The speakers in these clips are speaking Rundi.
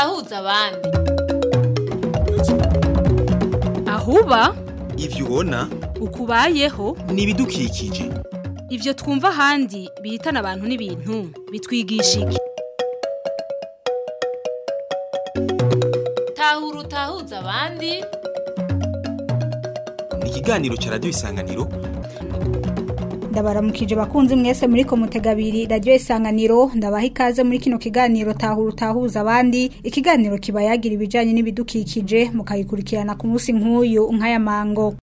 utahuza abandi ahuba ivyo ubona ukubayeho ni ibidukikije ivyo twumva ahandi bihitana abantu n'ibintu bitwigisha iki tahura utahuza abandi ni ikiganiro ca radiyo isanganiro ndabaramukije bakunzi mwese muri komutega abiri radiyo isanganiro ndabaha ikaze muri kino kiganiro tahura utahuza abandi ikiganiro kiba yagira ibijyanye n'ibidukikije mukayikurikirana ku munsi nk'uyu nk'aya mango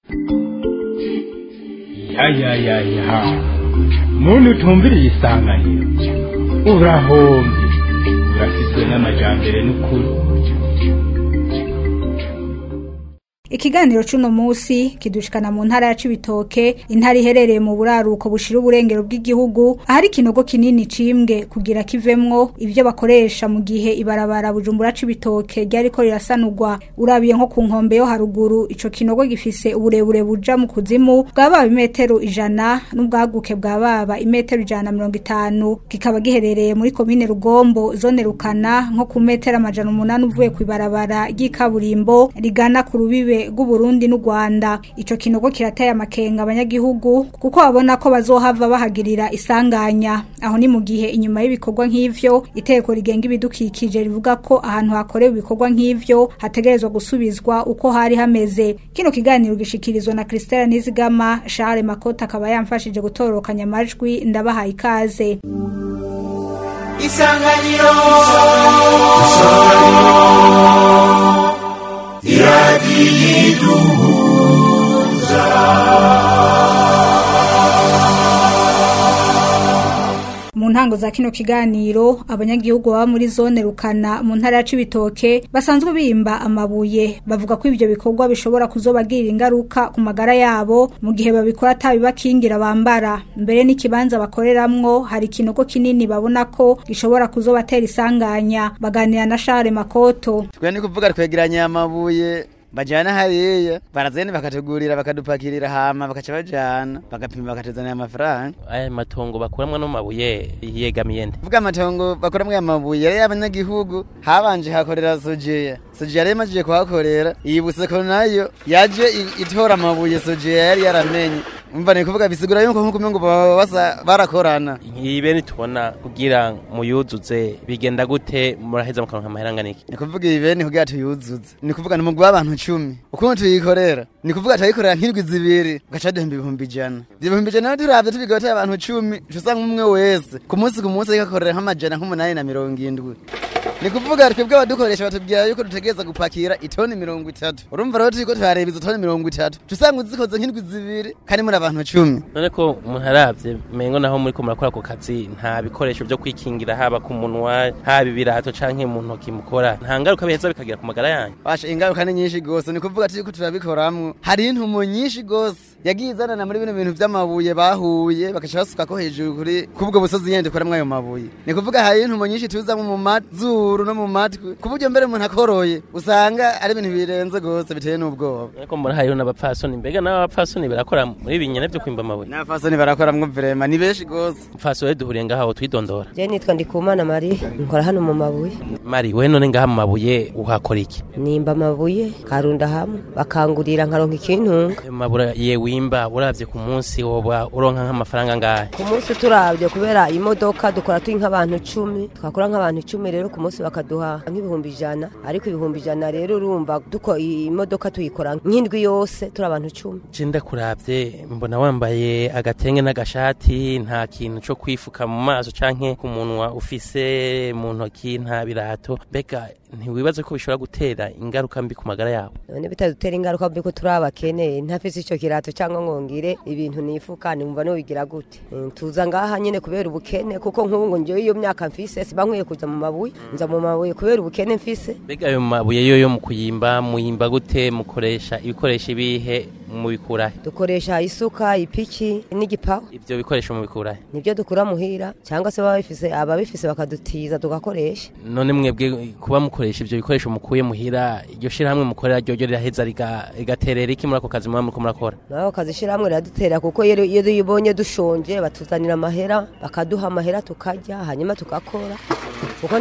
ya ya ya ya muntu utumviriye isanganiro urahombye urafitwe n'amajambere n'ukuri ikiganiro c'uno munsi kidushikana mu ntara ya Cibitoke intara iherereye mu buraruko bushira uburengero bw'igihugu ahari ikinogo kinini cimbwe kugira kivemwo ivyo bakoresha mu gihe ibarabara bujumbura Cibitoke ryariko rirasanurwa urabiye nko ku nkombe yo haruguru ico kinogo gifise uburebure buja mu kuzimu bwababa imetero ijana n'ubwaguke bwababa imetero ijana na mirongo itanu kikaba giherereye muri komine Rugombo zone Rukana nko ku metero amajana umunani uvuye ku ibarabara ry'ikaburimbo rigana ku rubibe rw'uburundi n'u rwanda ico kinogo kirateye amakenga abanyagihugu kuko babona ko bazohava bahagirira isanganya aho ni mu gihe inyuma y'ibikorwa nk'ivyo iteko rigenga ibidukikije rivuga ko ahantu hakorewe ibikorwa nk'ivyo hategerezwa gusubizwa uko hari hameze kino kiganiro gishikirizwa na Christelle Nizigama Charles Makota akaba yamfashije gutororokanya amajwi ndabahaye ikaze isanganiro mu ntango za kino kiganiro abanyagihugu baba muri zone rukana mu ntara ya Cibitoke basanzwe bimba amabuye bavuga ko ivyo bikorwa bishobora kuzobagirira ingaruka ku magara yabo mu gihe babikora atabibakingira bambara mbere n'ikibanza bakoreramwo hari ikinogo kinini babona ko gishobora kuzobatera isanganya baganira na Charles Makoto twe ni kuvuga twegeranya amabuye bajana hariya barazene bakategurira bakadupakirira hama bakaca bajana bagapima bakatuzanira amafaranga aya matongo bakuramwo no mabuye yegamiye nde vuga amatongo bakoramwo amabuye yari y'abanyagihugu habanje hakorera sojeya sojeya rero imajije kuhakorera iyi buseko nayo yaje i- itora amabuye sojeya yari yaramenye umva ni kuvuga bisigura yuko nkuko umengo baba basa barakorana ibe nitubona kugira muyuzuze bigenda gute muraheza mukaronka amahera angana iki ni kuvuga ibeni kugira tuyuzuze ni kuvuga ni umugwi w'abantu cumi ukuntu tuyikorera ni kuvuga turayikorera nk'indwi zibiri ugaca duhemba ibihumbi ijana ibyo bihumbi ijana rero turavye tubigateye abantu cumi uca usanga umwe wese ku munsi ku munsi ariko akorera nk'amajana nk'umunani na mirongo indwi ni kuvuga twebwe abadukoresha batubwira yuko dutegereza gupakira itoni mirongo itatu urumva rero turiko turareba izo toni mirongo itatu uca usanga uzikoze nk'indwi zibiri kandi muri abantu cumi none ko umuntu aravye mengo naho muriko murakora ako kazi nta bikoresho vyo kwikingira haba ku munwa haba ibirato canke mu ntoki mukora nta ngaruka biheza bikagira ku magara yanyu basha ingaruka ni nyinshi gose ni kuvuga turiko turabikoramwo hari intumo nyinshi gose yagiye izanana muri bino bintu vy'amabuye bahuye bakaca basukako hejuru kuri kubwo busozi yende koramwo ayo mabuye ni kuvuga hari intumo nyinshi tuzamwo mu mazuru no mu matwi ku buryo mbere umuntu akoroye usanga ari ibintu birenze gose biteye n'ubwoba ariko mbona hariho n'abapfasoni mbega n'abapfasoni barakora muri ibi nyene vyo kwimba amabuye n'abafasoni barakoramwo vrema ni benshi gose mfasi wewe duhuriye ngaho twidondora Je nitwa Ndikumana Marie nkora hano mu mabuye mari we none ngaha mu mabuye uhakora iki nimba amabuye karunda hamwe bakangurira nkaronka ikintunga ayo mabura ye wimba uravye ku munsi woba uronka nk'amafaranga ngahe ku munsi turavye kubera imodoka dukora turi nk'abantu cumi twakora nk'abantu icumi rero ku munsi bakaduha nk'ibihumbi ijana ariko ibihumbi ijana rero urumva duko imodoka tuyikora nk'indwi yose turi abantu cumi je ndakuravye mbona wambaye agatenge n'agashati nta kintu co kwifuka mu maso canke ku munwa ufise mu ntoki nta birato mbega ntiwibaze ko bishobora gutera ingaruka mbi ku magara yawe none bitadutera ingaruka mbi ko turi abakene ntafise ico kirato cyangwa ngongire ibintu nifuka numva nobigira gute Mm, tuza ngaha nyene kubera ubukene kuko nk'ubu ngo njyewe iyo myaka mfise siba nkwiye kuza mu mabuye nza mu mabuye kubera ubukene mfise mbega ayo mabuye yo yo mu kuyimba muyimba gute mukoresha ibikoresho ibihe mubikurahe dukoresha isuka ipiki n'igipawa ivyo bikoresho mubikurahe nibyo dukura muhira cyangwa se baba bifise ababifise bakadutiza tugakoresha none mwebwe kuba mukoresha ivyo bikoresho mukuye muhira iryo shirahamwe mukorera ryoryo riraheza riga- rigaterera iki muri ako kazi muba muriko murakora nawe kazishyirahamwe riradutera kuko iyo iyo uyibonye dushonje batuzanira amahera bakaduha amahera tukarya hanyuma tugakora kuko ntawakora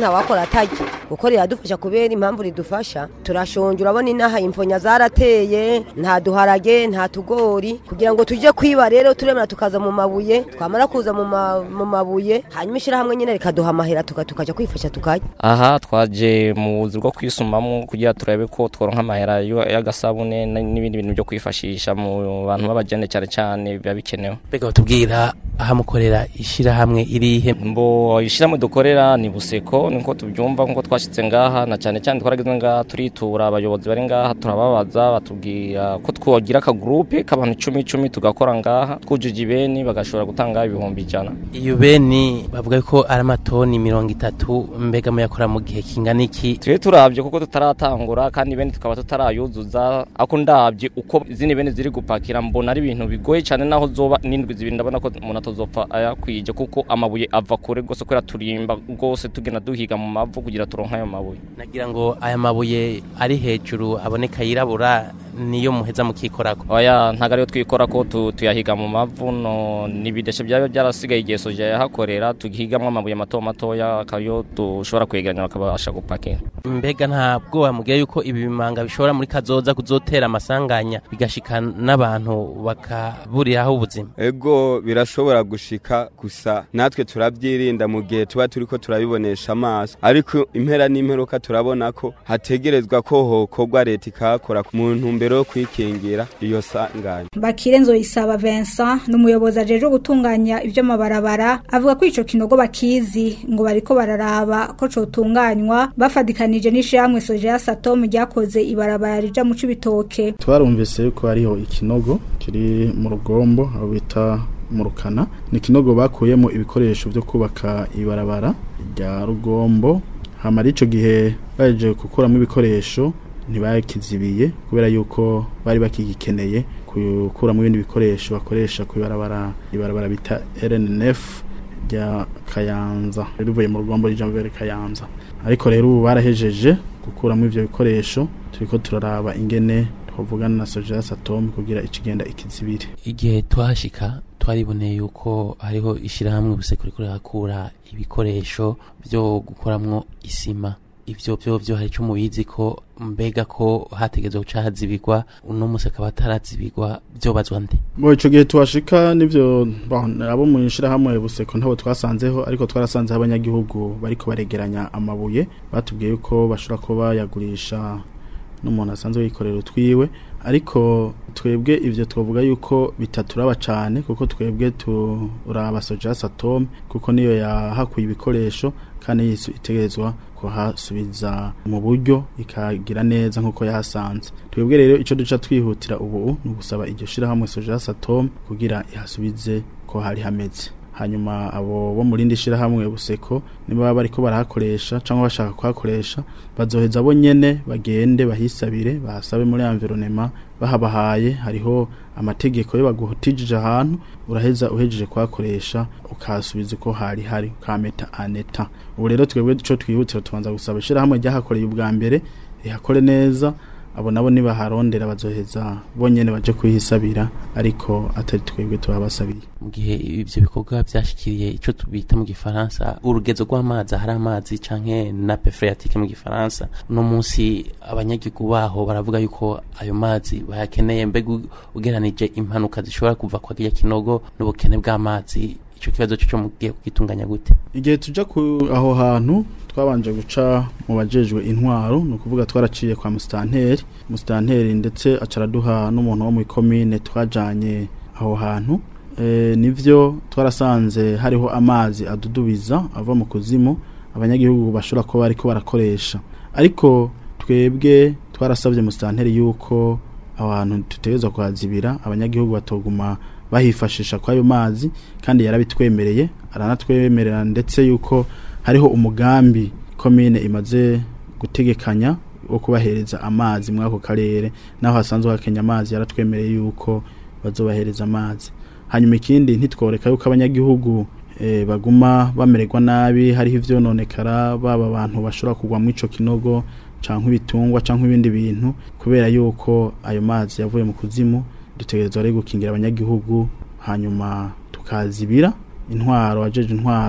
atarya kuko riradufasha kubera impamvu ridufasha turashonje urabona inaha imfonya zarateye nta duharage nta tugori kugira ngo tujye kwiba rero turemera tukaza mu mabuye twamara kuza mu ma- mu mabuye hanyuma ishyirahamwe nyine rikaduha amahera tuka- tukajya kwifasha tukarya aha twaje mu buzi bwo kwisumamo kugira turabe ko tworonka amahera yo- y'agasabune n- n'ibindi bintu byo kwifashisha mu bantu b'abagende cyane cyane biba bikenewe mbega batubwira aho mukorera ishyirahamwe irihe mbo ishyirahamwe dukorera ni buseko niko tubyumva nkuko twashyitse ngaha na cyane cyane twarageze ngaha turitura abayobozi bari ngaha turababaza batubwira ko twogira akagurupe k'abantu icumi icumi tugakora ngaha twujuje ibeni bagashobora gutanga ibihumbi ijana iyo beni bavuga ko ari amatoni mirongo itatu mbega muyakora mu gihe kingana iki twe turabye kuko tutaratangura kandi bene tukaba tutarayuzuza ako ndabye uko zini bene ziri gupakira mbona ari ibintu bigoye cyane naho zoba n'indwi zibiri ndabona ko umuntu atazopfa ayakwije kuko amabuye ava kure rwose kubera turimba rwose tugenda duhiga mu mavu kugira turonke ayo mabuye nagira ngo aya mabuye ari hejuru aboneka yirabura niyo muheza mukikorako oya ntago ariyo twikora ko tu- tuyahiga mu mavu no n'ibideshe byaba byarasigaye igihe soja yahakorera tuhigamwo amabuye mato matoya akayo dushobora kwegeranya bakabasha gupakira mbega nta bwoba mugiye yuko ibi bimanga bishobora muri kazoza kuzotera amasanganya bigashika n'abantu bakaburiraho ubuzima ego birashobora gushika gusa natwe turabyirinda mu gihe tuba turiko turabibonesha amaso ariko impera n'imperuka turabona ko hategerezwa ko hokorwa leta ikahakora mu ntumbero yo kwikingira iyo sanganya Bakire Nzoyisaba Vincent n'umuyobozi ajeje gutunganya ivyo mabarabara avuga ko ico kinogo bakizi ngo bariko bararaba ko cotunganywa bafadikanije n'ishyirahamwe Soja Satom ryakoze ibarabara rija mu cibitoke twarumvise yuko hariho ikinogo kiri mu rugombo aho bita mu rukana ni ikinogo bakuyemo ibikoresho byo kubaka ibarabara rya rugombo hamara ico gihe baje gukuramo ibikoresho ntibakizibiye kubera yuko bari bakigikeneye gukuramo ibindi bikoresho bakoresha ku ibarabara ibarabara bita RNF rya Kayanza rivuye mu rugombo rija mu bere Kayanza ariko rero ubu barahejeje gukuramo ivyo bikoresho turiko turaraba ingene twavugana na Soja Satom kugira ikigenda ikizibire igihe twashika twariboneye yuko hariho ishyirahamwe buseko riko rirakura ibikoresho byo gukoramwo isima ivyo byo byo hari ico mubizi ko mbega ko hategezwe guca hazibirwa uno musi akaba atarazibirwa vyobazwa nde Bo ico gihe twashika nivyo bon, abo mu ishirahamwe buseko ntabo twasanzeho ariko twarasanze abanyagihugu bariko baregeranya amabuye batubwiye yuko bashobora kuba bayagurisha n'umuntu asanzwe yikorera utwiwe ariko twebwe ivyo twavuga yuko bitaturaba cane kuko twebwe turaba Soja Satom kuko niyo yahakuye ibikoresho kandi yisu itegerezwa kuhasubiza mu buryo ikagira neza nkuko yahasanze twebwe rero ico duca twihutira ubu ni ugusaba iryo shirahamwe Soja Satom kugira ihasubize ko hari hameze hanyuma abo bo mu rindi shirahamwe buseko niba baba bariko barahakoresha cyangwa bashaka kuhakoresha bazoheza bo nyene bagende bahisabire bahasabe muri environnement bahabahaye hariho amategeko yo baguhutijije ahantu uraheza uhejeje kuhakoresha ukahasubiza uko hari hari ukameta aneta ubu rero twebwe ico twihutira tubanza gusaba ishirahamwe ryahakoreye ubwa mbere rihakore neza abo nabo nibaharondera bazoheza bonyene baje kuhisabira ariko atari twebwe tubabasabiye mu gihe ivyo bikorwa vyashikiriye ico tubita mu gifaransa urugezo rw'amazi ahari amazi canke nape phréatique mu gifaransa uno munsi abanyagihugu baho baravuga yuko ayo mazi bayakeneye mbega u- ugeranije impanuka zishobora kuva kwa kirya kinogo n'ubukene bw'amazi ico kibazo cyo mugiye kugitunganya gute igihe tuja ku aho hantu twabanje guca mu bajejwe intwaro ni ukuvuga twaraciye kwa musitanteri musitanteri ndetse acaraduha n'umuntu wo mu ikomine twajanye aho hantu e, nivyo twarasanze hariho amazi adudubiza ava mu kuzimu abanyagihugu bashobora kuba bariko barakoresha ariko twebwe twarasabye musitanteri yuko aho hantu tutegerezwa kuhazibira abanyagihugu batoguma bahifashisha kwayo mazi kandi yarabitwemereye aranatwemerera ndetse yuko hariho umugambi komine imaze gutegekanya wo kubahereza amazi muri ako karere naho hasanzwe hakenya amazi yaratwemereye yuko bazobahereza amazi hanyuma ikindi ntitworeka yuko abanyagihugu eh, baguma bamererwa nabi hariho ivyononekara baba abantu bashobora kugwa mu ico kinogo canke ibitungwa canke ibindi bintu kubera yuko ayo mazi yavuye mu kuzimu dutegerezwa rero gukingira abanyagihugu hanyuma tukazibira intwaro ajeje intwaro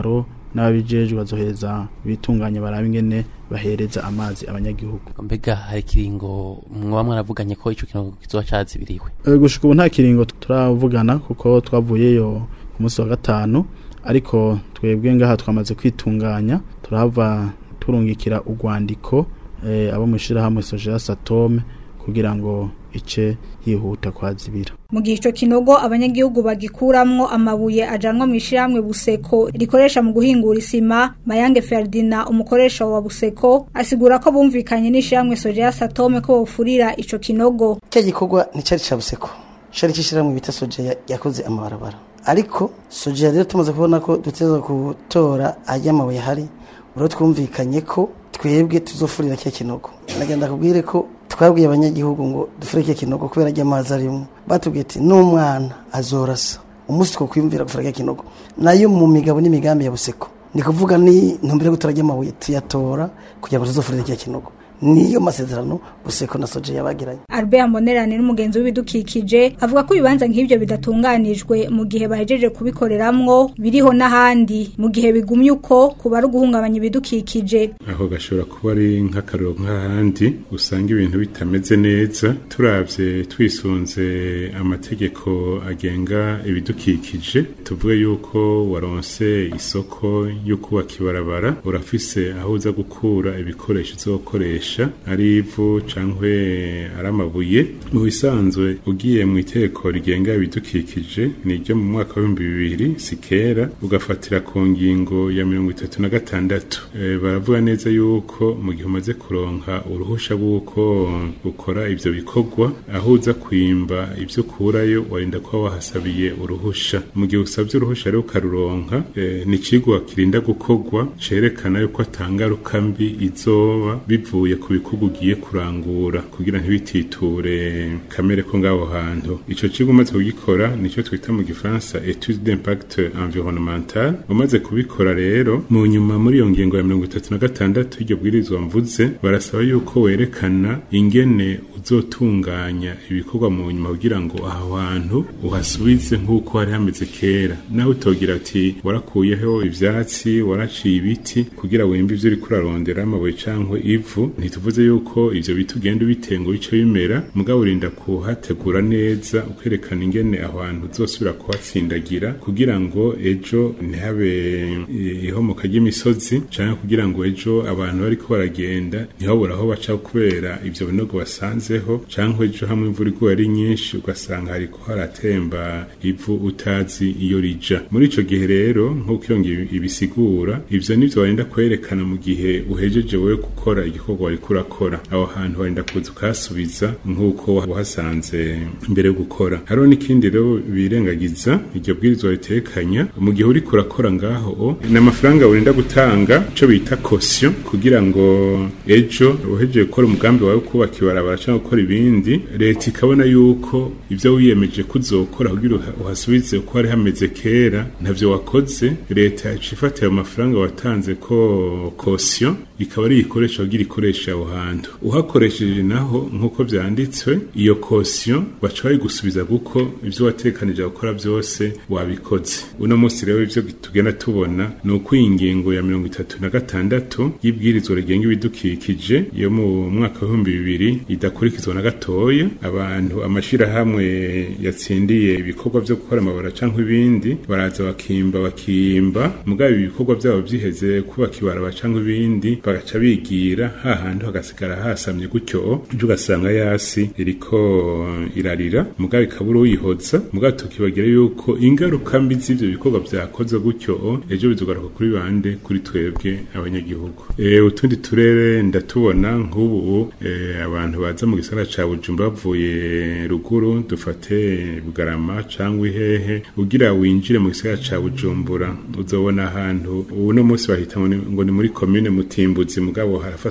n'ababijejwe bazohereza bitunganya barabe ingene bahereza amazi abanyagihugu mbega hari ikiringo mwaba mwaravuganye ko ico kinogo kizoba cazibiriwe Eh, gushika ubu nta kiringo turavugana kuko twavuyeyo ku munsi wa gatanu ariko twebwe ngaha twamaze kwitunganya turahava turungikira urwandiko eh, abo mu ishirahamwe Sojera Satome kugira ngo ice yihuta kwazibira mu gihe ico kinogo abanyagihugu bagikuramwo amabuye ajanwa mu ishiramwe buseko rikoresha mu guhingura isima mayange ferdina umukoresha wa buseko asigura ko bumvikanye n'ishiramwe sojeya satome ko bofurira ico kinogo cya gikorwa nticari ca buseko cari cishiramwe bita sojeya yakoze amabarabara ariko sojeya rero tumaze kubona ko duteza gutora ajya amabuye ahari rero twumvikanye ko twebwe tuzofurira cya kinogo nagenda kubwire ko twabwiye abanyagihugu ngo dufure cya kinogo kubera ajya amazi arimo batubwiye ati n'umwana azorasa umunsi two kwiyumvira gufura cya kinogo nayo mu migabo n'imigambi ya buseko ni kuvuga ni ntumbere yo gutora amabuye tuyatora kugira ngo tuzofurire cya kinogo niyo masezerano buseko na soje yabagiranye Albert Monerane n'umugenzi w'ibidukikije avuga ko ibibanza nk'ivyo bidatunganijwe mu gihe bahejeje kubikoreramwo biriho n'ahandi mu gihe bigumye uko kuba ari uguhungabanya ibidukikije aho gashobora kuba ari nk'akariro nk'ahandi usanga ibintu bitameze neza turavye twisunze amategeko agenga ibidukikije tuvuge yuko waronse isoko yo kubaka ibarabara urafise aho uza gukura ibikoresho uzokoresha ari ivu cankwe ari amabuye mu bisanzwe ugiye mu iteko rigenga ibidukikije ni ryo mu mwaka w'ibihumbi bibiri si kera ugafatira ku ngingo ya mirongo itatu na gatandatu e, baravuga neza yuko mu gihe umaze kuronka uruhusha rw'uko ukora ivyo bikorwa aho uza kwimba ivyo ukurayo warinda kuba wahasabiye uruhusha mu gihe usabye uruhusha rero ukaruronka e, ni icigwa kirinda gukorwa cerekana yuko atangaruka mbi izoba bivuye ku bikorwa ugiye kurangura kugira ntibititure kamere ko ngaho hantu ico kigo umaze kugikora nico twita mu gifaransa etude d'impact environnemental umaze kubikora rero mu nyuma muri iyo ngingo ya mirongo itatu na gatandatu y'iryo bwirizwa mvuze barasaba yuko werekana ingene uzotunganya ibikorwa mu nyuma kugira ngo aho hantu uhasubize nk'uko hari hameze kera nawe utogira ati warakuyeho ivyatsi waraciye ibiti kugira wembe ivyo uriko urarondera amabuye cankwe ivu ntituvuze yuko ivyo biti ugenda ubitenga bice bimera mugabo urinda kuhategura neza ukerekana ingene aho hantu uzosubira kuhatsindagira kugira ngo ejo ntihabe ihomoka ry'imisozi canke kugira ngo ejo abantu bariko baragenda ntibabura aho baca kubera ivyo binogo basanzeho canke ejo hamwe imvura iguye ari nyinshi ugasanga hariko haratemba ivu utazi iyo rija muri ico gihe rero nk'uko iyo ngiyo ibisigura ivyo nivyo warinda kwerekana mu gihe uhejeje wewe gukora igikorwa wariko urakora aho hantu warinda kuza ukahasubiza nk'uko wahasanze mbere yo gukora hariho n'ikindi rero birengagiza iryo bwirizwa ritekanya mu gihe uriko urakora ngaho ni amafaranga urinda gutanga ico bita kosiyo kugira ngo ejo uhejeje gukora umugambi wawe kubaka ibarabara cyangwa gukora ibindi leta ikabona yuko ivyo wiyemeje kuzokora kugira uhasubize uko hari hameze kera ntavyo wakoze leta icifatira ayo mafaranga watanze ko kosiyo ikaba ari ikoresha kugira ikoresha aho hantu uhakoresheje naho nk'uko vyanditswe iyo kosiyo baca bayigusubiza kuko ivyo watekanije gukora byose wabikoze uno munsi rero ivyo tugenda tubona ni uko iyi ngingo ya mirongo itatu na gatandatu y'ibwirizwa rigenga ibidukikije yo mu mwaka w'ibihumbi bibiri idakurikizwa na gatoya abantu amashirahamwe yatsindiye ibikorwa vyo gukora amabara canke ibindi baraza bakimba bakimba mugabo ibikorwa vyabo vyiheze kubaka ibaraba canke ibindi bagaca bigira hahandi hagasigara hasamye gutyo ejo ugasanga yasi iriko irarira mugabo ikabura uyihoza mugabo tukibagira yuko ingaruka mbi z'ivyo bikorwa vyakoze gutyo ejo bizogaruka kuri bande kuri twebwe abanyagihugu e, utundi turere ndatubona nk'ubu e, abantu baza mu gisagara ca Bujumbura bavuye ruguru dufate Bugarama cangwa Ihehe ugira winjire mu gisagara ca Bujumbura uzobona ahantu ubu no munsi bahita ngo ni muri commune Mutimbuzi mugabo harafatanye na Bujumbura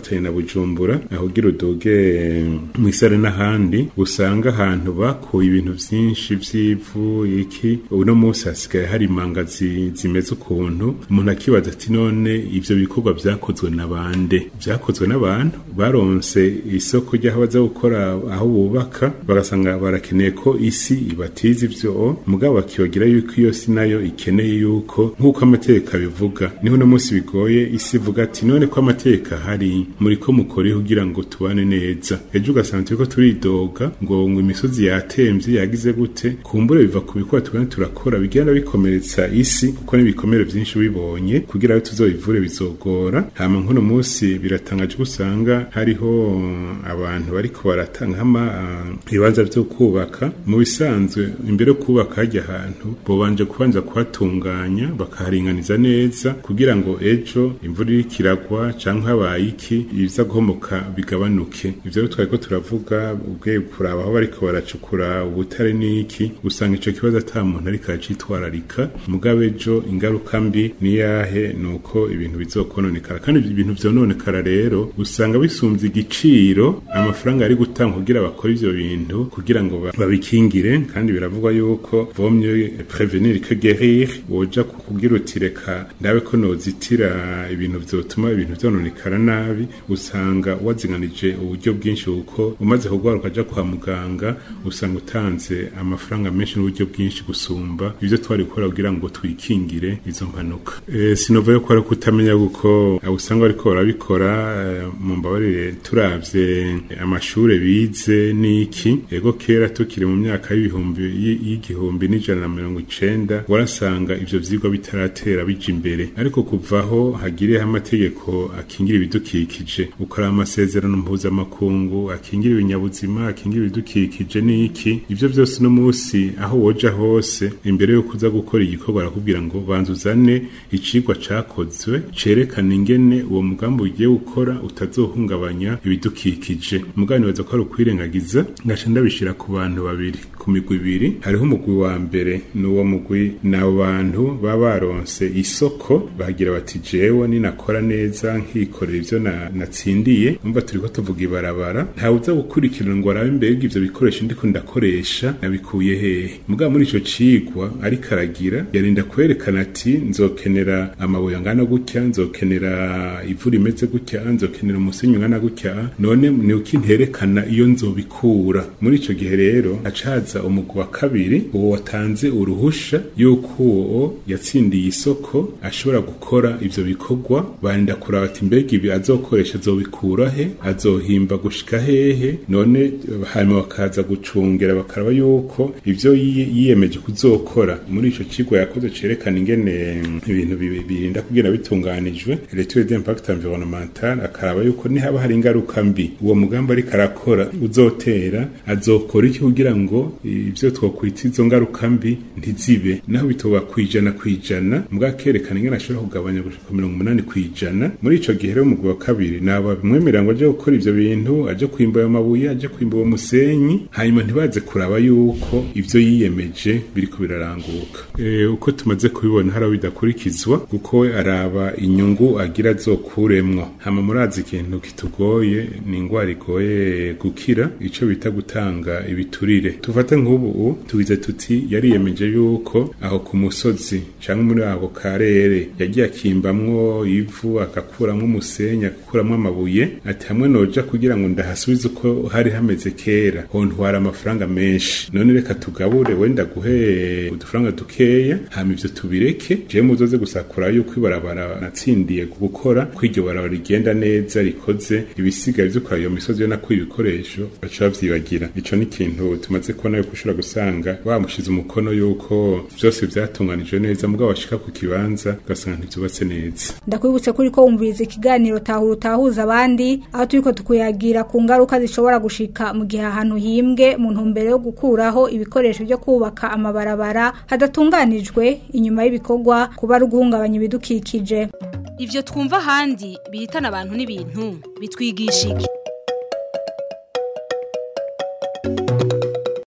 bujumbura aho ugira uduge mu isare n'ahandi usanga ahantu bakuye ibintu vyinshi vy'ivu iki uno munsi hasigaye hari imanga zi- zimeze ukuntu umuntu akibaza ati none ivyo bikorwa vyakozwe na bande vyakozwe n'abantu baronse isoko ry'aho baza gukora aho bubaka bagasanga barakeneye ko isi ibatiza ivyo mugabo bakibagira yuko iyo si nayo ikeneye yuko nk'uko amategeko abivuga niho uno munsi bigoye isi ivuga ati none ko amategeko ahari muri ko mukore kugira ngo tubane neza ejo ugasanga turiko turidoga ngo ngo imisozi yatemvye yagize gute kumbure biva ku bikorwa tugenda turakora bigenda bikomeretsa isi kuko n'ibikomere vyinshi bibonye kugira ngo tuzobivure bizogora hama nk'uno munsi biratangaje ko usanga hariho abantu bariko baratanga ama ibibanza vyo kubaka mu bisanzwe imbere yo kubaka hajya ahantu bobanje kubanza kuhatunganya bakaharinganiza neza kugira ngo ejo imvura iriko iragwa canke habaye iki ibiza guhomoka bigabanuke ivyo rero twariko turavuga ubwe kuraba aho bariko baracukura ubutare n'iki usanga ico kibazo ata muntu ariko aracitwararika mugabo ejo ingaruka mbi niyahe nuko ibintu bizokononekara kandi ibintu vyononekara rero usanga bisumvye igiciro amafaranga ari gutanga kugira bakore ivyo bintu kugira ngo ba- babikingire kandi biravugwa yuko vomye prevenir que guérir woja kugira uti reka ndabe ko nozitira ibintu vyotuma ibintu vyononekara nabi usanga wazinganije uburyo bwinshi kuko umaze kugwara ukaja kwa muganga usanga utanze amafaranga menshi n'uburyo bwinshi gusumba ivyo twari gukora kugira ngo twikingire izo mpanuka e, sinova yo kwara kutamenya guko abo usanga bariko barabikora eh, mu mbabarire turavye amashure bize n'iki ego kera tukiri mu myaka y'ibihumbi y- y'igihumbi n'ijana na mirongo icenda warasanga ivyo vyigwa bitaratera bija imbere ariko kuvaho hagiriyeho amategeko akingira ibidukikije ukora amasezerano mpuzamakungu akingira ibinyabuzima akingira ibidukikije n'iki ivyo vyose no munsi aho woja hose imbere yo kuza gukora igikorwa arakubwira ngo banza uzane icigwa cakozwe cerekana ingene uwo mugambi ugiye gukora utazohungabanya ibidukikije mugabo nibaza ko ari ukwirengagiza ngaca ndabishira ku bantu babiri ku migwi ibiri hariho umugwi wa mbere ni uwo mugwi ni abo bantu baba baronse isoko bagira bati jewe ninakora neza nkikorera ivyo na- natsindiye umva turiko tuvuga ibarabara ntawe uza gukurikirana ngo arabe mbega ivyo bikoresho ndiko ndakoresha nabikuye hehe mugabo muri ico cigwa ariko aragira yarinda kwerekana ati nzokenera amabuye angana gutya nzokenera ivu rimeze gutya nzokenera umusenyi ungana gutya none ni uko nterekana iyo nzobikura muri ico gihe rero hacaza umugwi wa kabiri uwo watanze uruhusha yuko uwo yatsindiye isoko ashobora gukora ivyo bikorwa barinda kuraba ati mbega ibi azokoresha azobikura he azohimba gushika hehe none hanyuma bakaza gucungera bakaraba yuko ivyo yi- yiyemeje kuzokora muri ico kigo yakoze cerekana ingene mm, ibintu bi- birinda kugira bitunganijwe l'étude d'impact environnemental akaraba yuko nihaba hari ingaruka mbi uwo mugambi ariko arakora uzotera azokora iki kugira ngo ivyo twokwita izo ngaruka mbi ntizibe naho bitoba kwijana kwijana mbwa kerekana ingene ashobora kugabanya gushika ku mirongo umunani kwijana muri ico gihe rero umugwi wa kabiri naba bimwemerera ngo aje gukora ivyo bintu aje kwimba ayo mabuye aje kwimba uwo musenyi hanyuma ntibaze kuraba yuko ivyo yiyemeje biriko biraranguka e, uko tumaze kubibona hari aho bidakurikizwa kuko we araba inyungu agira azokuremwo hama murazi ikintu kitugoye ni ingwara igoye gukira ico bita gutanga ibiturire tufate nk'ubu tugize tuti yariyemeje yuko aho ku musozi canke muri ako karere yagiye akimbamwo ivu agakuramwo umusenyi agakuramwo amabuye ati hamwe noja kugira ngo ndahasubize uko hari hameze kera hontwara amafaranga menshi none reka tugabure wenda guhe udufaranga dukeya hama ivyo tubireke jewe muzoze gusakura yuko ibarabara natsindiye gukora ko iryo barabara rigenda neza rikoze ibisigaye vyo kwa iyo misozi yo nakuye ibikoresho baca bavyibagira ico ni ikintu tumaze kubona yuko ushobora gusanga bamushize umukono yuko vyose vyatunganijwe neza mugabo washika ku kibanza ugasanga ntivyubatse neza ndakwibutse kuri ko wumviriza ikiganiro tahura utahuza abandi aho turiko tukuyagira ku ngaruka zishobora gushika mu gihe ahantu himbwe mu ntumbero yo gukuraho ibikoresho byo kubaka amabarabara hadatunganijwe inyuma y'ibikorwa kuba ari uguhungabanya ibidukikije ivyo twumva ahandi bihitana abantu n'ibintu bitwigisha iki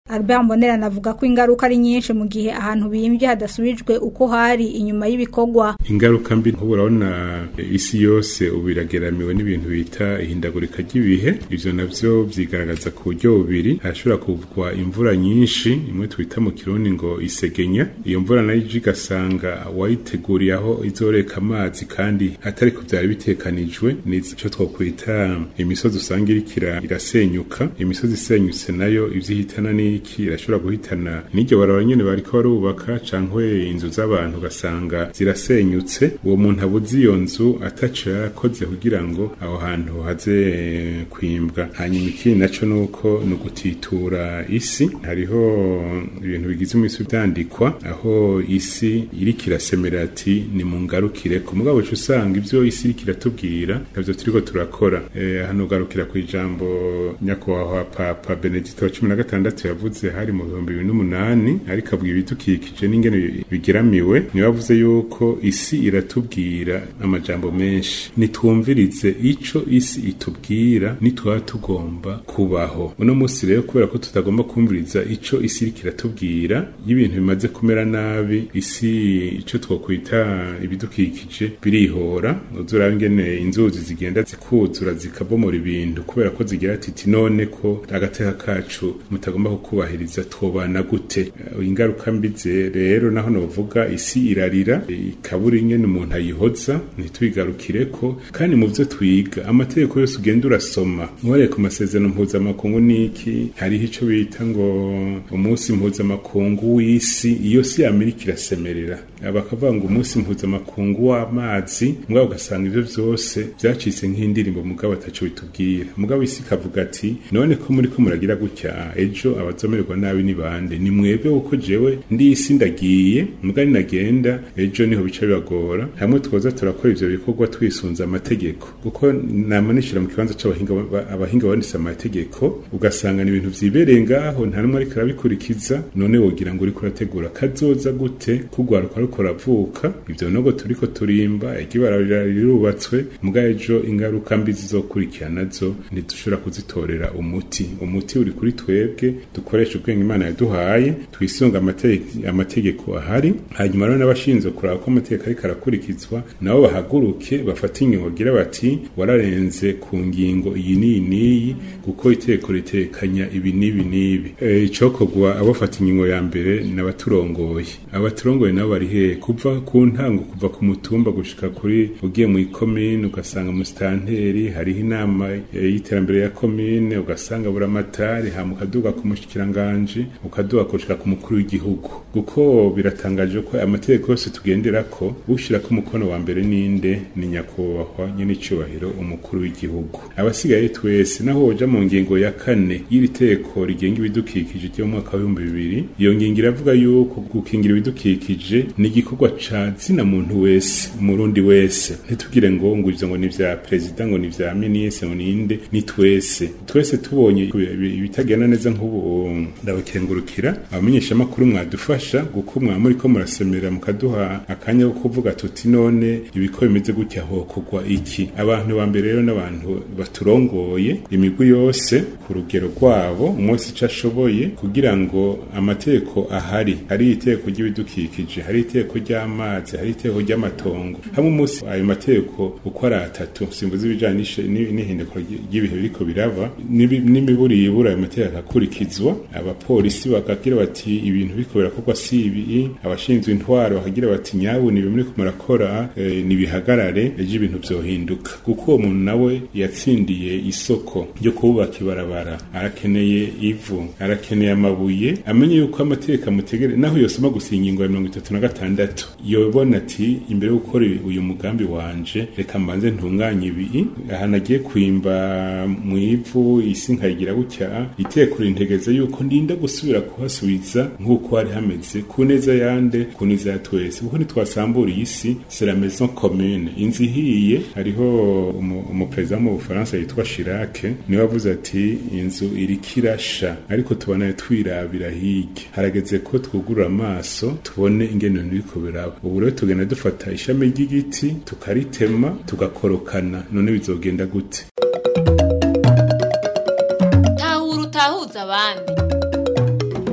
Albert Mbonerana avuga ko ingaruka ari nyinshi mu gihe ahantu bimvye hadasubijwe uko hari inyuma y'ibikorwa ingaruka mbi nk'ubu urabona isi yose ubu irageramiwe n'ibintu bita ihindagurika ry'ibihe ivyo navyo vyigaragaza ku buryo bubiri hashobora kuvugwa imvura nyinshi imwe twita mu kirundi ngo isegenya iyo mvura nayo ije igasanga wayiteguriye aho izoreka amazi kandi atari ko vyari bitekanijwe ni ico twokwita imisozi usanga iriko ira- irasenyuka imisozi isenyutse nayo ivyo ihitana n'iki irashobora guhitana n'iryo barabara nyene bariko barubaka cankwe inzu z'abantu ugasanga zirasenyutse uwo muntu abuze iyo nzu ataco yarakoze kugira ngo aho hantu haze eh, kwimbwa hanyuma ikindi naco nuko ni ugutitura isi hariho ibintu bigize umisi vyandikwa aho isi iriko irasemera ati ni mu ngarukire ku mugabo uca usanga ivyo isi iriko iratubwira navyo turiko turakora Eh, hano ugarukira ku ijambo nyakubahwa papa benedito wa cumi na gatandatu yavuze hari mu bihumbi bibiri n'umunani ariko avuga ibidukikije n'ingene bi- bigeramiwe niwe avuze yuko isi iratubwira amajambo menshi nitwumvirize ico isi itubwira nitwaba tugomba kubaho uno munsi rero kubera ko tutagomba kumviriza ico isi iriko iratubwira iyo ibintu bimaze kumera nabi isi ico twokwita ibidukikije birihora uzuraba ingene inzuzi zigenda zikuzura zikabomora ibintu kubera ko zigira ati none ko agateka kacu mutagomba kukubahiriza twobana gute Eh, ingaruka mbi ze rero naho novuga isi irarira ikabura ingene umuntu ayihoza ntitwigarukireko kandi mu vyo twiga amategeko yose ugenda urasoma nkoreye ku masezerano mpuzamakungu niki hariho ico bita ngo umunsi mpuzamakungu w'isi iyo si amerika irasemerera bakavuga ngo umunsi mpuzamakungu w'amazi mugabo ugasanga ivyo vyose vyacitse nk'indirimbo mugabo ataco bitubwira mugabo isi ikavuga ati none ko muri ko muragira gutya ejo abazomererwa nabi ni bande ni mwebwe kuko jewe ndi isi ndagiye muga ninagenda ejo niho bica bibagora hamwe twoza turakora ivyo bikorwa twisunze amategeko kuko nama nishira mu kibanza c'abahinga ba- abahinga banditse amategeko ugasanga ni ibintu vyibereye ngaho nta numwe ariko arabikurikiza none wogira ngo uriko urategura kazoza gute kugwaruka ariko ravuka ivyo nogo turiko turimba ikibarabara rirubatswe muga ejo ingaruka mbi zizokurikira nazo ntidushobora kuzitorera umuti umuti uri kuri twebwe dukoresha ubwenge imana yaduhaye twisunga amate- amategeko ahari hanyuma rero n'abashinzwe kuraba ko amategeko ariko arakurikizwa nabo bahaguruke bafate ingingo bagira bati wararenze ku ngingo iyi n'iyi n'iyi kuko itegeko ritekanya ibi n'ibi n'ibi Eh, icokorwa abafata ingingo ya mbere ni abaturongoye abaturongoye nabo bari hehe kuva ku ntango kuva ku mutumba gushika kuri ugiye mu ikomine ugasanga musitanteri hariho inama eh, y'iterambere ya komine ugasanga buramatari hama ukaduga ku mushikiranganji ukaduga gushika ku mukuru w'igihugu kuko biratangaje ko amategeko yose tugenderako ushirako umukono wa mbere ninde ni nyakubahwa nyene icubahiro umukuru w'igihugu abasigaye twese naho woja mu ngingo ya kane y'iri teko rigenga ibidukikije ryo mu mwaka w'ibihumbi bibiri iyo ngingo iravuga yuko gukingira ibidukikije ni igikorwa ca zina muntu wese umurundi wese ntitugire ngo ngo ivyo ngo ni vya perezida ngo ni vya minisitiri ngo ninde ni twese twese tubonye ibi- ibitagenda neza nk'ubu ndabakengurukira abamenyeshamakuru mwadufasha kuko mwaba muriko murasemera mukaduha akanya ko kuvuga tuti none ibiko bimeze gutya hokorwa iki abantu ba mbere rero n'abantu baturongoye imigwi yose ku rugero rwabo umunsi ico ashoboye kugira ngo amategeko ahari hari itegeko ry'ibidukikije hari itegeko ry'amazi hari itegeko ry'amatongo hamwe umunsi ayo mategeko uko ari atatu simvuze ibijanye n'ishe- ni- n'ihinduka ry'ibihe biriko biraba n'ibi- n'imiburi yibura ayo mategeko akurikizwa abapolisi bakagira bati ibintu biriko birakorwa si ibi abashinzwe intwaro bakagira bati nyabu ni bimwe murakora eh, nibihagarare ejo ibintu vyohinduka kuko uwo muntu nawe yatsindiye isoko ryo kubaka ibarabara arakeneye ivu arakeneye amabuye amenye yuko amategeko amutegere naho yosoma gusa ingingo ya mirongo itatu na gatandatu yobona ati imbere yo gukora uyu mugambi wanje reka mbanze ntunganye ibi ahantu agiye kwimba mu ivu isi nkayigira gutya iteko rintegeza yuko ndinda gusubira kuhasubiza nk'uko hari hameze ku neza yande ku neza ya twese kuko ntitwasambura iyi si c'est la maison commune inzu ihiye hariho umu- umuperezida wo mu bufaransa yitwa Chirac niwe avuze ati inzu iriko irasha ariko tubona twirabira hirya harageze ko twugurura amaso tubone ingene ibintu biriko biraba ubu rero tugenda dufata ishami ry'igiti tukaritema tugakorokana none bizogenda gute tahura utahuza abandi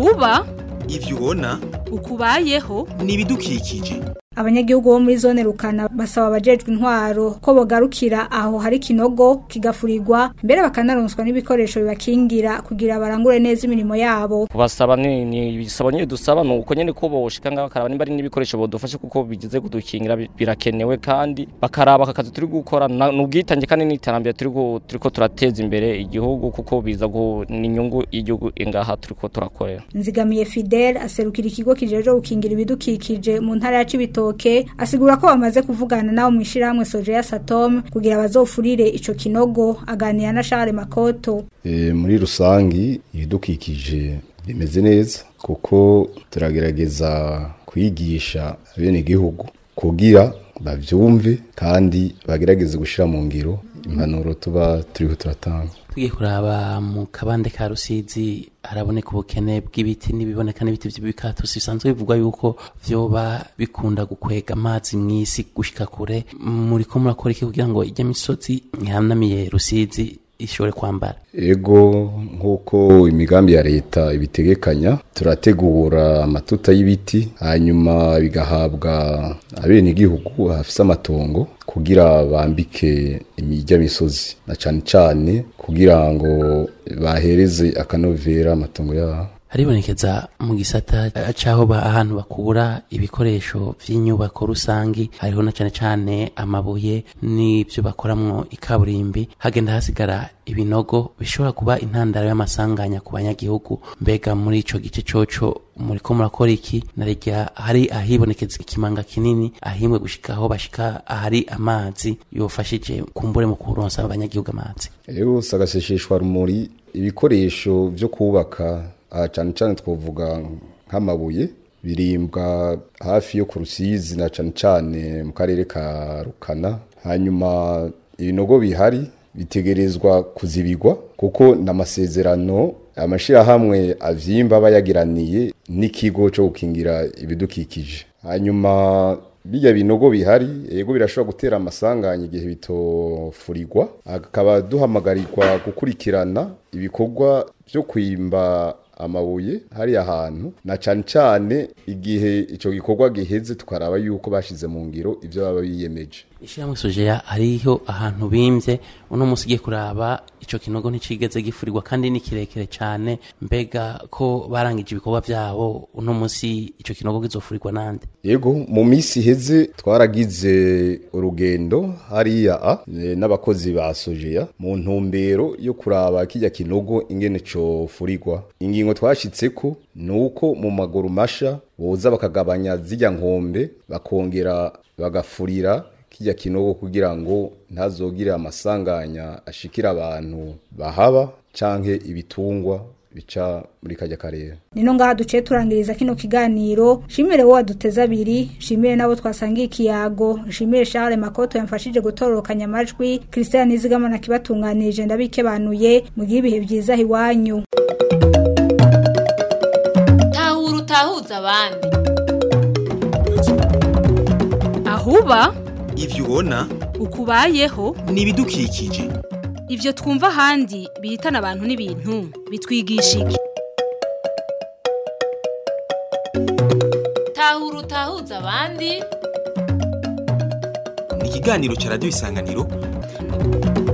ahuba ivyo ubona ukubayeho ni ibidukikije abanyagihugu bo muri zone rukana basaba abajejwe intwaro ko bogarukira aho hari kinogo kigafurirwa mbere bakanaronswa n'ibikoresho bibakingira kugira barangure neza imirimo yabo kubasaba ni ni ibisaba nyine dusaba ni uko nyine ko boshika ngaho bakaraba nimba ari n'ibikoresho bodufashe kuko bigize kudukingira bi- birakenewe kandi bakaraba aka kazi turi gukora na- ni ubwitange kandi n'iterambere turi gu- turiko turateza imbere igihugu kuko biza gu- ni inyungu y'igihugu ingaha turiko turakorera nzigamiye Fidel aserukira ikigo kijeje gukingira ibidukikije mu ntara ya Cibitoke asigura ko bamaze kuvugana nabo mu ishirahamwe Sojeya Satom kugira bazofurire ico kinogo aganira na Charles Makoto E, muri rusangi ibidukikije bimeze neza kuko turagerageza kwigisha bene igihugu kugira bavyumve kandi bagerageze gushira mu ngiro impanuro tuba turiho turatanga tugiye kuraba mu kabande ka rusizi haraboneka ubukene bw'ibiti n'ibiboneka n'ibiti by'ibikatusi bisanzwe bivugwa yuko vyoba bikunda gukwega amazi mw'isi gushika kure muriko murakora iki kugira ngo ijya misozi ihanamiye rusizi ishobore kwambara ego nk'uko imigambi ya leta ibitegekanya turategura amatuta y'ibiti hanyuma bigahabwa abenegihugu hafise amatongo kugira bambike imijya misozi na cane cane kugira ngo bahereze akanovera amatongo yabo haribonekeza mu gisata eh, c'aho ba- ahantu bakura ibikoresho vy'inyubako rusangi hariho na cane cane amabuye n'ivyo bakoramwo ikaburimbi hagenda hasigara ibinogo bishobora kuba intandaro y'amasanganya ku banyagihugu mbega muri ico gice coco muriko murakora iki narirya hari ahibonekeza ikimanga kinini ahimwe gushika aho bashika ahari amazi yofashije kumbure mu kuronsa abanyagihugu amazi Ego sagasesheshwa rumuri ibikoresho vyo kubaka aha cane cane twovuga nk'amabuye birimbwa hafi yo ku rusizi na cane cane mu karere ka Rukana hanyuma ibinogo bihari bitegerezwa kuzibigwa kuko n'amasezerano amashirahamwe avyimba bayagiraniye n'ikigo co gukingira ibidukikije hanyuma bijya binogo bihari yego birashobora gutera amasanganya igihe bitofurirwa akaba duhamagarirwa gukurikirana ibikorwa byo kwimba amabuye hariya hantu na cane cane igihe ico gikorwa giheze tukaraba yuko bashize mu ngiro ivyo baba biyemeje ishyirahamwe sojeya hariho ahantu bimvye uno munsi ugiye kuraba ico kinogo nticigeze gifurirwa kandi ni kirekire cane mbega ko barangije ibikorwa vyabo uno munsi ico kinogo kizofurirwa nande yego mu minsi iheze twaragize urugendo hariya a e, n'abakozi ba sojeya mu ntumbero yo kuraba kijya kinogo ingene cofurirwa ingingo twashitseko ni uko mu maguru masha boza bakagabanya zijya nkombe bakongera bagafurira kijya kinogo kugira ngo ntazogire amasanganya ashikira abantu bahaba canke ibitungwa bica muri kajya karere nino ngaha duciye turangiriza kino kiganiro shimire wowe waduteze abiri shimire nabo twasangiye ikiyago shimire Charles Makoto yamfashije gutororokanya amajwi Christian Nizigama nakibatunganirije ndabikebanuye mugihe ibihe byiza iwanyu tahura utahuza abandi ahuba ivyo ubona ukubayeho ni ibidukikije ivyo twumva ahandi bihitana abantu n'ibintu bitwigisha iki tahura utahuza abandi ni ikiganiro ca radiyo isanganiro